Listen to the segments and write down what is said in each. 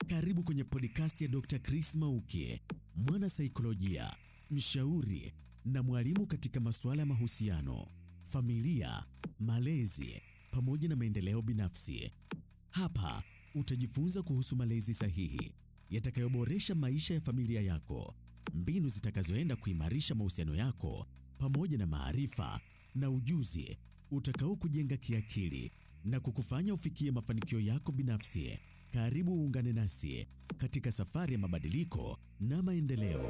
Karibu kwenye podcast ya Dr. Chris Mauki, mwana saikolojia, mshauri na mwalimu katika masuala ya mahusiano, familia, malezi pamoja na maendeleo binafsi. Hapa utajifunza kuhusu malezi sahihi yatakayoboresha maisha ya familia yako, mbinu zitakazoenda kuimarisha mahusiano yako pamoja na maarifa na ujuzi utakao kujenga kiakili na kukufanya ufikie mafanikio yako binafsi. Karibu uungane nasi katika safari ya mabadiliko na maendeleo.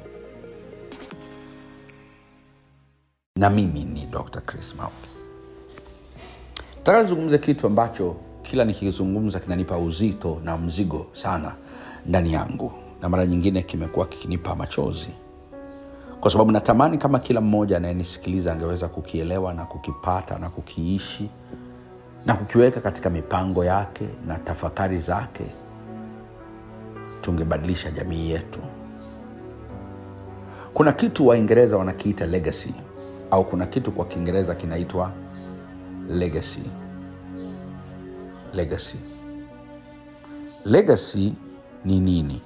na mimi ni dr chris mauki nataka nizungumze kitu ambacho kila nikizungumza kinanipa uzito na mzigo sana ndani yangu na mara nyingine kimekuwa kikinipa machozi kwa sababu natamani kama kila mmoja anayenisikiliza angeweza kukielewa na kukipata na kukiishi na kukiweka katika mipango yake na tafakari zake tungebadilisha jamii yetu kuna kitu waingereza wanakiita legacy au kuna kitu kwa kiingereza kinaitwa legacy legacy legacy ni nini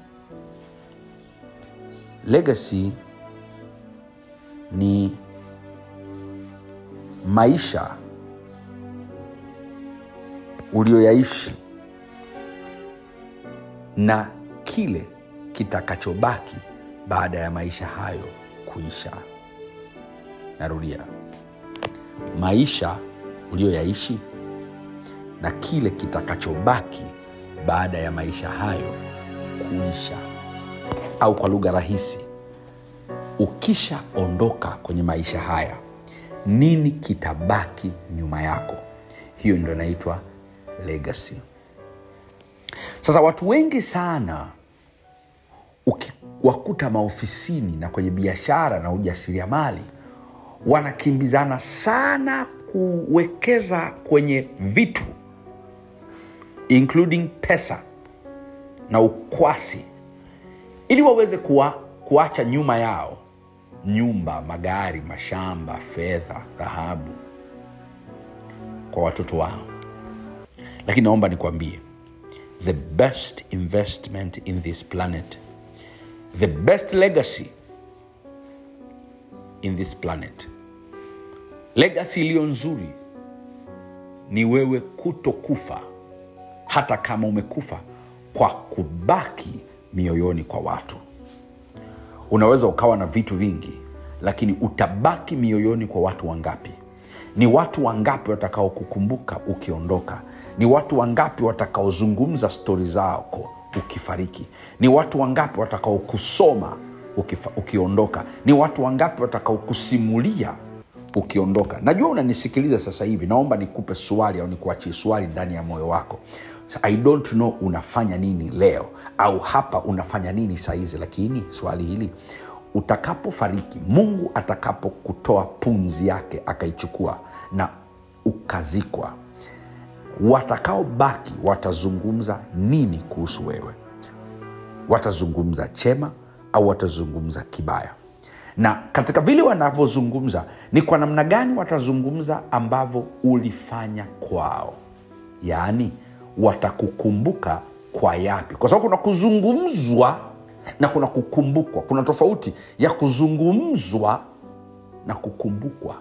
legacy ni maisha ulioyaishi na kile kitakachobaki baada ya maisha hayo kuisha narudia maisha uliyoyaishi na kile kitakachobaki baada ya maisha hayo kuisha au kwa lugha rahisi ukishaondoka kwenye maisha haya nini kitabaki nyuma yako hiyo ndio inaitwa legacy sasa watu wengi sana ukiwakuta maofisini na kwenye biashara na ujasiriamali wanakimbizana sana kuwekeza kwenye vitu including pesa na ukwasi ili waweze kuwa, kuacha nyuma yao nyumba magari mashamba fedha dhahabu kwa watoto wao lakini naomba nikwambie the best investment in this planet the best legacy in this planet legacy iliyo nzuri ni wewe kutokufa hata kama umekufa kwa kubaki mioyoni kwa watu unaweza ukawa na vitu vingi lakini utabaki mioyoni kwa watu wangapi ni watu wangapi watakaokukumbuka ukiondoka ni watu wangapi watakaozungumza stori zako ukifariki ni watu wangapi watakaokusoma ukifa, ukiondoka ni watu wangapi watakaokusimulia ukiondoka najua unanisikiliza sasa hivi naomba nikupe swali au nikuachie swali ndani ya moyo wako So, i don't know unafanya nini leo au hapa unafanya nini sahizi lakini swali hili utakapofariki mungu atakapokutoa pumzi yake akaichukua na ukazikwa watakaobaki watazungumza nini kuhusu wewe watazungumza chema au watazungumza kibaya na katika vile wanavyozungumza ni kwa namna gani watazungumza ambavyo ulifanya kwao yaani watakukumbuka kwa yapi kwa sababu kuna kuzungumzwa na kuna kukumbukwa kuna tofauti ya kuzungumzwa na kukumbukwa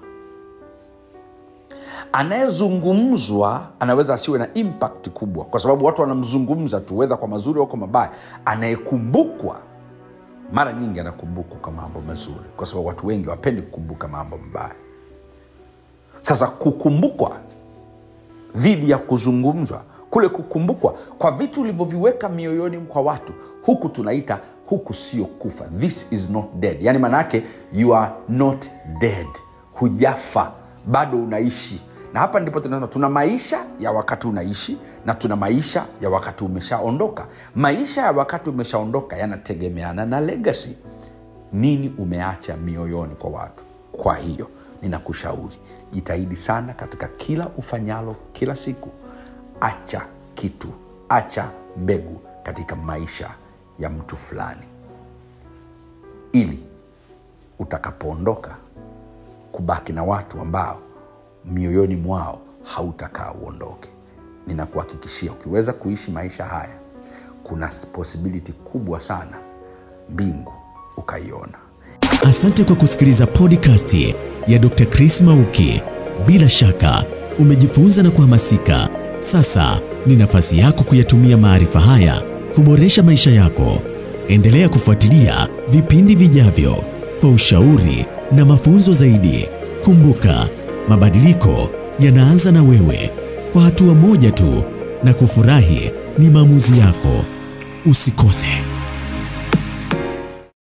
anayezungumzwa anaweza asiwe na impact kubwa kwa sababu watu wanamzungumza tu wedha kwa mazuri au kwa mabaya anayekumbukwa mara nyingi anakumbukwa kwa mambo mazuri kwa sababu watu wengi wapendi kukumbuka mambo mabaya sasa kukumbukwa dhidi ya kuzungumzwa kule kukumbukwa kwa vitu ulivyoviweka mioyoni kwa watu huku tunaita huku sio kufa this is not dead yaani maanaake you are not dead hujafa bado unaishi na hapa ndipo tunasema tuna maisha ya wakati unaishi na tuna maisha ya wakati umeshaondoka maisha ya wakati umeshaondoka yanategemeana na legacy nini umeacha mioyoni kwa watu kwa hiyo ninakushauri jitahidi sana katika kila ufanyalo kila siku acha kitu acha mbegu katika maisha ya mtu fulani ili utakapoondoka kubaki na watu ambao mioyoni mwao hautakaa uondoke ninakuhakikishia ukiweza kuishi maisha haya kuna possibility kubwa sana mbingu ukaiona Asante kwa kusikiliza podcast ya Dr. Chris Mauki. Bila shaka umejifunza na kuhamasika. Sasa ni nafasi yako kuyatumia maarifa haya kuboresha maisha yako. Endelea kufuatilia vipindi vijavyo kwa ushauri na mafunzo zaidi. Kumbuka, mabadiliko yanaanza na wewe, kwa hatua moja tu, na kufurahi ni maamuzi yako. Usikose.